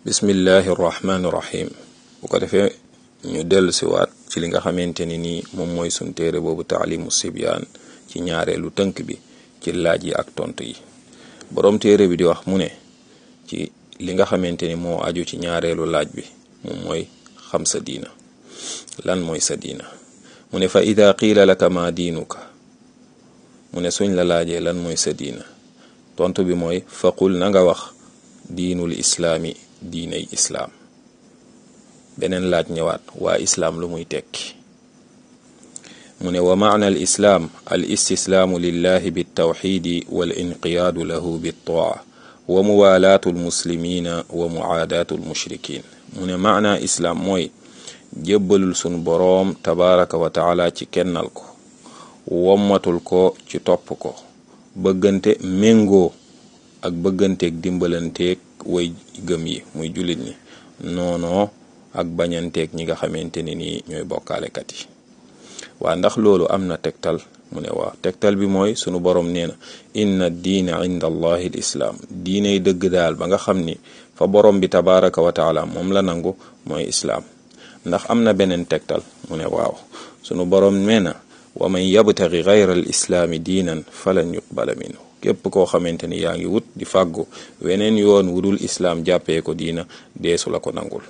bismillahi irrahmani irrahim bu ko defee ñu dellu siwaat ci li nga xamante ni nii moom mooy suñ téere boobu taalimu sibyaan ci ñaareelu tënk bi ci laaj yi ak tontu yi boroom téere bi di wax mu ne ci li nga xamante ni moo aju ci ñaareelu laaj bi moom mooy xam sa diina lan mooy sa diina mu ne fa ida qiila laka ma diinuka mu ne suñ la laajee lan mooy sa diina tontu bi mooy faqul na nga wax diinul islaami diinay islaam beneen laaj ñëwaat waa islaam lu muy tekki mu ne wa maana al islaam al istislaamu lillahi biltawxidi wal inqiyaadu lahu biltaa wa muwaalaatu almuslimina wa muaadaatu almushrikin mu ne maana islaam mooy jébbalul sunu boroom tabaraka wa taala ci kennal ko wommatul ko ci topp ko bëggante méngoo ak bëgganteeg dimbalanteeg way gëm yi muy jullit ñi noonoo ak bañanteeg ñi nga xamante ni nii ñooy bokkaalekat yi waa ndax loolu am na tegtal mu ne waaw tegtal bi mooy sunu borom nee na inna diina inda allahi l islaam diiney dëgg daal ba nga xam ni fa borom bi tabaraka wa taala moom la nangu mooy islaam ndax am na beneen tegtal mu ne waaw sunu borom nee na wa man yabtagi gayra al islaami diinan falan yuqbala minhu képp koo xamante ni yaa ngi wut di fàggu weneen yoon wudul islaam jàppee ko diina deesu la ko nangul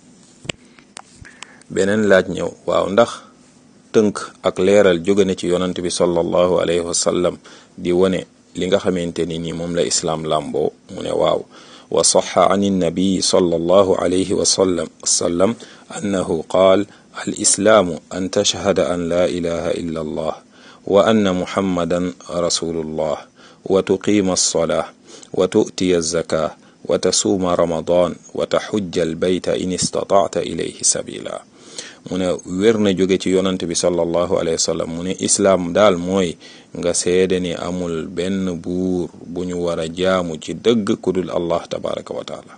beneen laaj ñëw waaw ndax tënk ak leeral jóge na ci yonant bi sallallahu alayhi wa sallam di wone li nga xamante ni ni moom la islaam làmboo mu ne waaw wa saxa an innabiyi sallallahu alayhi wa sallam sallam annahu qaal al islaamu an tashhada an la ilaha illa allah wa anna muhammadan rasulullah wa tuqiima alsolaa wa tu'tiya alzaka wa tasuuma ramadan wa taxujja albayta in istatacta ilayhi sabila mu ne wér na jóge ci yonant bi sallallahu alayhi wa sallam mu ne islaam daal mooy nga seede ni amul benn buur bu ñu war a jaamu ci dëgg ku dul allah tabaraka wa taala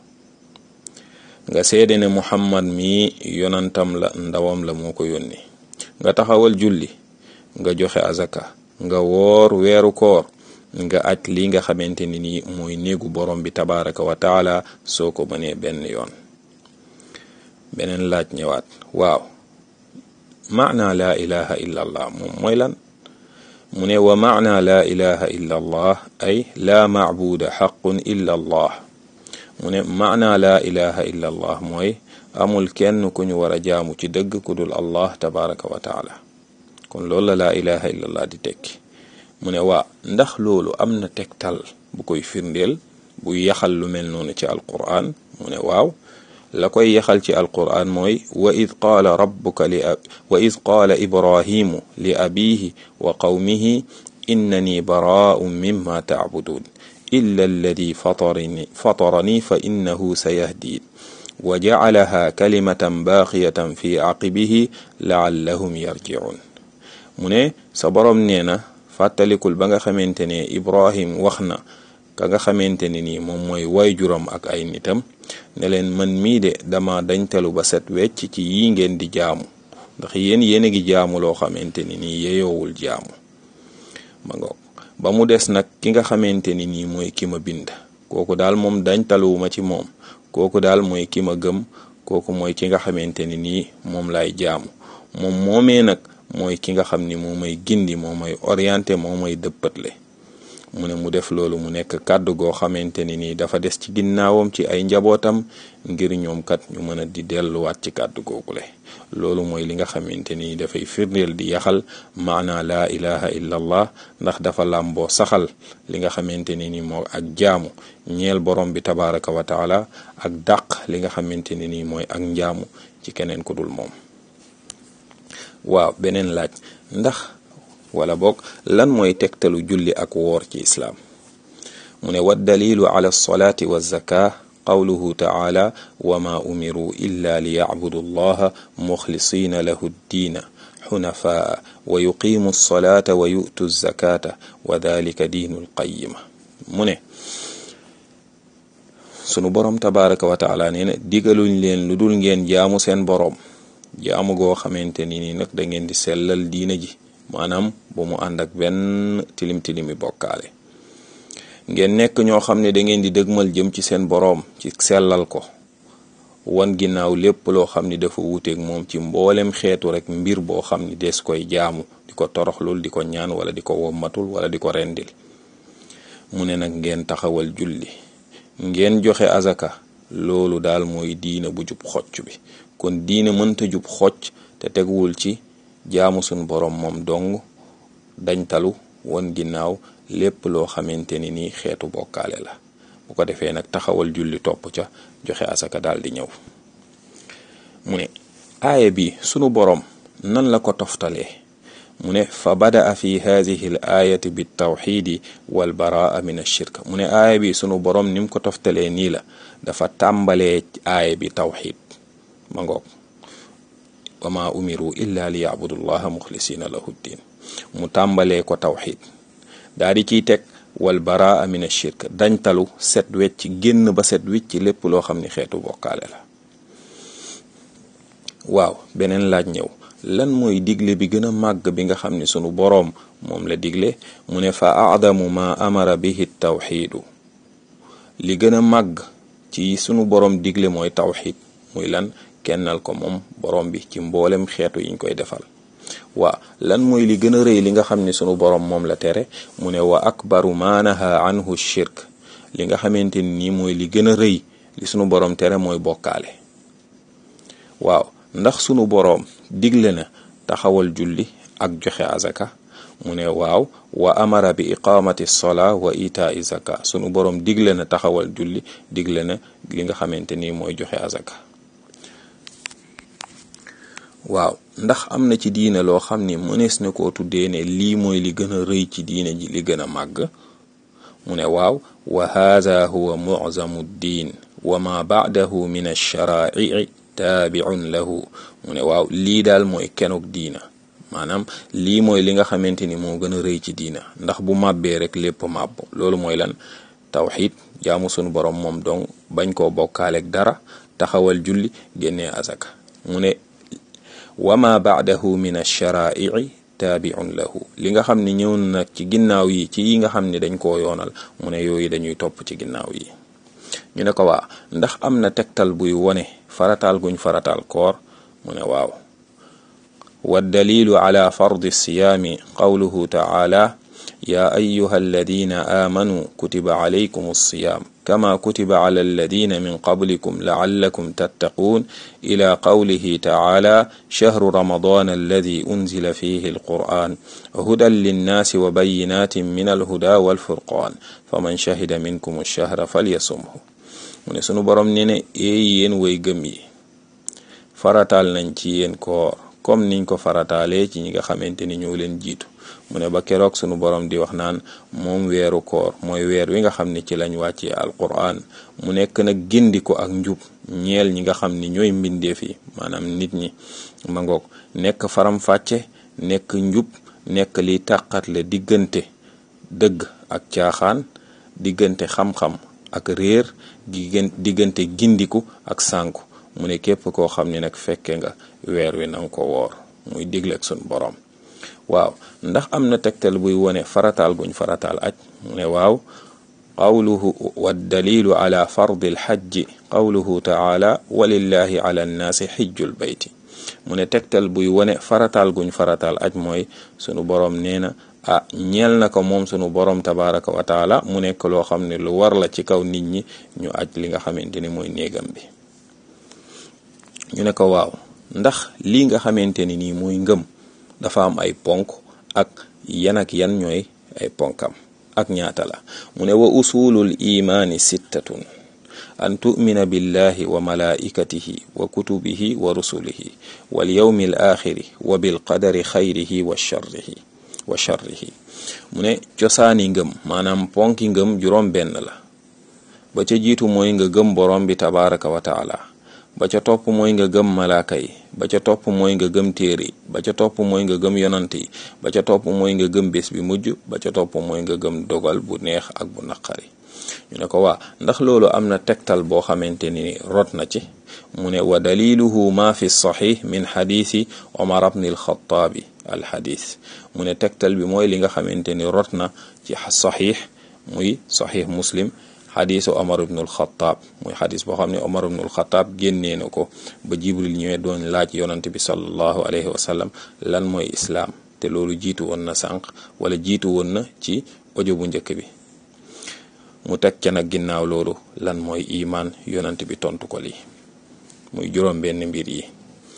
nga seede ne muhammad mi yonantam la ndawam la moo ko yónni nga taxawal julli nga joxe azaka nga woor weeru koor nga aj li nga xamante ni nii mooy néegu borom bi tabaraka wa taala soo ko mënee benn yoon beneen laaj ñëwaat waaw maana laa ilaha illa allah moom mooy lan mu ne wa maana laa ilaha illa allah ay laa maabuda xaqun illa allah mu ne maana laa ilaha illa allah mooy amul kenn ku ñu war a jaamu ci dëgg ku dul allah tabaraka wa taala kon loolu la laa ilaha illa allah di tekki mu ne waa ndax loolu am na tegtal bu koy firndeel bu yaxal lu mel noonu ci alquran mu ne waaw la koy yaxal ci alquran mooy wa id qaala rabbuka li wa id qaala ibrahimu li abihi wa qawmihi innani baraa'un mimma tacbuduun illa alladi fatarani fatarani fa innahu sayahdiin wa jacalaha kalimatan baaqiyatan fi caqibihi laallahum yarjicuun mu ne sa boroom nee na fàttalikul ba nga xamante ne ibrahim wax na ka nga xamante ne nii moom mooy waajuram ak ay nitam ne leen man mii de dama dañtalu ba set wecc ci yi ngeen di jaamu ndax yéen yéen a ngi jaamu loo xamante ni nii yeyoowul jaamu ma ngoog ba mu des nag ki nga xamante ni nii mooy ki ma bind kooku daal moom dañtaluwuma ci moom kooku daal mooy ki ma gëm kooku mooy ki nga xamante ni nii moom lay jaamu moom moomee nag mooy ki nga xam ni moo may gindi moo may orienté moo may dëppatle mu ne mu def loolu mu nekk kàddu goo xamante ni nii dafa des ci ginnaawam ci ay njabootam ngir ñoom kat ñu mën a di delluwaat ci kàddu googule loolu mooy li nga xamante ni dafay firndeel di yaxal maana laa ilaha illa allah ndax dafa làmboo saxal li nga xamante ni ni moo ak jaamu ñeel borom bi tabaraka wa taala ak dàq li nga xamante ni nii mooy ak njaamu ci keneen ku dul moom waaw beneen laaj ndax wala boog lan mooy tegtalu julli ak woor ci islaam mu ne wa dalilu ala alsalaati wa zaka qawluhu taala wa ma umiru illa li yacbudu allaha muxlisina lahu ddiina xunafaa wa yuqimu alsalata wa yu'tu zakata wa dalika diinu alqayima mu ne sunu boroom tabaraka wa taala nee na digaluñ leen lu dul ngeen jaamu seen boroom jaamu goo xamante ni ni nag da ngeen di sellal diina ji maanaam bu mu ànd ak benn tilim tilimi bokkaale ngeen nekk ñoo xam ne da ngeen di dëgmal jëm ci seen boroom ci sellal ko wan ginnaaw lépp loo xam ni dafa wuteeg moom ci mboolem xeetu rek mbir boo xam ni des koy jaamu di ko toroxlul di ko ñaan wala di ko wommatul wala di ko rendil mu ne nag ngeen taxawal julli ngeen joxe azaka loolu daal mooy diine bu jub xocc bi kon diine mënta jub xocc te teguwul ci jaamu suñ borom moom dong dañtalu won ginnaaw lépp loo xamante ni nii xeetu bokkaale la bu ko defee nag taxawal julli topp ca joxe asaka daal di ñëw mu ne aaya bi sunu borom nan la ko toftalee mu ne fa badaa fi hadihi l ayati bi tawxidi wal baraa min ashirk mu ne aaya bi sunu borom ni mu ko toftalee nii la dafa tàmbalee aaya bi tawxid ma ngoog wa ma umiru illa li yabudu llaha muxlisina lahu ddin mu tàmbalee ko tawxid daa di ciy teg wal baraa min ashirk dañtalu set wecc génn ba set wicc lépp loo xam ni xeetu bokkaale la waaw beneen laaj ñëw lan mooy digle bi gën a màgg bi nga xam ni sunu boroom moom la digle mu ne fa aadamu ma amara bihi tawxiidu li gën a màgg ci sunu boroom digle mooy tawxid muy lan kennal ko moom boroom bi ci mboolem xeetu yiñ koy defal waa lan mooy li gën a rëy li nga xam ni sunu boroom moom la tere mu ne wa akbaru ma naha anhu shirk li nga xamante ni nii mooy li gën a rëy li sunu boroom tere mooy bokkaale waaw ndax sunu boroom digle na taxawal julli ak joxe azaka mu ne waaw wa amara bi iqamati sola wa itai zaka sunu boroom digle na taxawal julli digle na li nga xamante ni mooy joxe azaka waaw ndax am na ci diine loo xam ni mënees na koo tuddee ne lii mooy li gën a rëy ci diine ji li gën a màgg mu ne waaw wa haada huwa muzamu ddin wa ma baadahu min alsharaa'ici taabiun lahu mu ne waaw lii daal mooy kenuk diina maanaam lii mooy li nga xamante ni moo gën a rëy ci diina ndax bu màbbee rek lépp màbb loolu mooy lan tawxid jaamu sunu borom moom dong bañ koo bokkaaleeg dara taxawal julli génnee azaka mu ne wa ma baadahu min alsharaa'ici taabiun lahu li nga xam ne ñëw nag ci ginnaaw yi ci yi nga xam ne dañ koo yoonal mu ne yooyu dañuy topp ci ginnaaw yi ñu ne ko waa ndax am na tegtal buy wone farataal guñ farataal koor mu ne waaw wa dalilu ala fardi siyaami qawluhu taala ya ayuha alladina aamanuu kutiba alaykum alsiyaam kama kutiba ala alladina min qablikum laallakum tattaquun ila qawlihi taala shahru ramadana alladi unzila fihi alquran hudan linnaasi wa bayinatin min alhuda walfurqaan faman shahida minkum alshahra falyasumhu mu ne sunu borom nee ne eey yéen way gëm yi farataal nañ ci yéen koor comme niñ ko farataalee ci ñi nga xamante ni ñoo leen jiitu mu ne ba keroog sunu borom di wax naan moom weeru koor mooy weer wi nga xam ne ci lañ wàccee alquran mu nekk nag gindi ko ak njub ñeel ñi nga xam ni ñooy mbindeef yi maanaam nit ñi ma ngoog nekk faram fàcce nekk njub nekk li tàqatle diggante dëgg ak caaxaan diggante xam-xam ak réer diggante gindiku ak sànku mu ne képp koo xam ne nag fekke nga weer wi nanga ko woor muy digle ak sun borom waaw ndax am na tegtal buy wone farataal guñ farataal aj mu ne waaw qawluhu wa dalilu ala fardi lxajji qawluhu taala walillahi ala nnaasi xijjul bayti mu ne tegtal buy wone farataal guñ farataal aj mooy sunu borom nee na ah ñeel na ko moom sunu borom tabaraka wa taala mu nekk loo xam ne lu war la ci kaw nit ñi ñu aj li nga xamante ni mooy néegam bi ñu ne ko waaw ndax lii nga xamante ni nii mooy ngëm dafa am ay ponk ak yan ak yan ñooy ay ponkam ak ñaata la mu ne wa usulul imaani sittatun an tu'mina billahi wa malaikatihi wa kutubihi wa rusulihi wal yawmi al axiri wa bil qadari xayrihi wa sharrihi wa sharrihi mu ne cosaani ngëm maanaam ponki ngëm juróom benn la ba ca jiitu mooy nga gëm borom bi tabaraka wa taala ba ca topp mooy nga gëm malaaka yi ba ca topp mooy nga gëm téere yi ba ca topp mooy nga gëm yonant yi ba ca topp mooy nga gëm bés bi mujj ba ca topp mooy nga gëm dogal bu neex ak bu naqari ñu ne ko waa ndax loolu am na tegtal boo xamante ni rot na ci mu ne wa daliluhu ma fi saxix min xadiisi omar bni alxataabi alxadis mu ne tegtal bi mooy li nga xamante ni rot na ci saxiix muy saxiix muslim xadisu omar ibnul xataab muy xadis boo xam ne omar ibnul xataab génnee na ko ba jibril ñëwee doon laaj yonante bi sallallahu alayhi wa sallam lan mooy islaam te loolu jiitu woon na sànq wala jiitu woon na ci audio bu njëkk bi mu teg ca nag ginnaaw loolu lan mooy imaan yonante bi tontu ko lii muy juróom benn mbir yi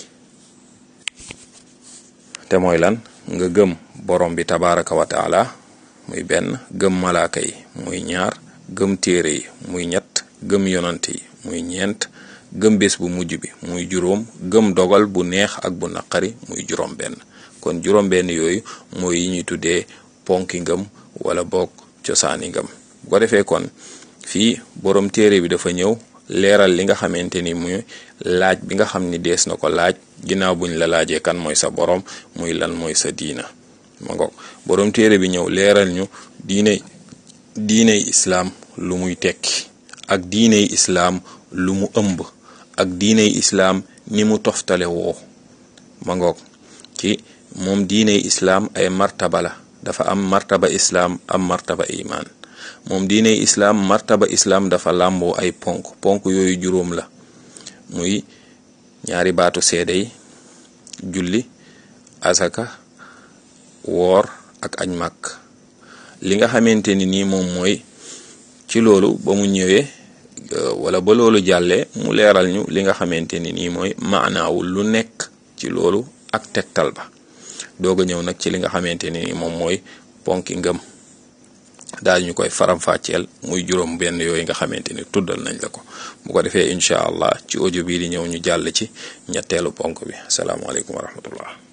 te mooy lan nga gëm borom bi tabaraka wa taala muy benn gëm malaaka yi muy ñaar gëm téere yi muy ñett gëm yonant yi muy ñeent gëm bés bu mujj bi muy juróom gëm dogal bu neex ak bu naqari muy juróom benn kon juróom benn yooyu mooy yi ñuy tuddee ponki ngëm wala boog cosaani ngëm bu ko defee kon fii borom téere bi dafa ñëw leeral li nga xamante ni muy laaj bi nga xam ni dees na ko laaj ginnaaw buñ la laajee kan mooy sa borom muy lan mooy sa diina ma ngoog borom téere bi ñëw leeral ñu diine diiney islaam lu muy tekki ak diiney islaam lu mu ëmb ak diiney islaam ni mu toftale woo ma ngoog ci moom diiney islaam ay martaba la dafa am martaba islaam am martaba imaan moom diiney islaam martaba islaam dafa làmboo ay ponk ponk yooyu juróom la muy ñaari baatu seede yi julli asaka woor ak añ màkk li nga xamante ni nii moom mooy ci loolu ba mu ñëwee wala ba loolu jàllee mu leeral ñu li nga xamante ni nii mooy maanaawul lu nekk ci loolu ak tegtal ba doog a ñëw nag ci li nga xamante ni nii moom mooy ponki ngëm daal ñu koy faram-fàcceel muy juróom benn yooyu nga xamante ni tuddal nañ la ko bu ko defee incha allah ci audio bii di ñëw ñu jàll ci ñetteelu ponk bi asalaamaaleykum wa rahmatullah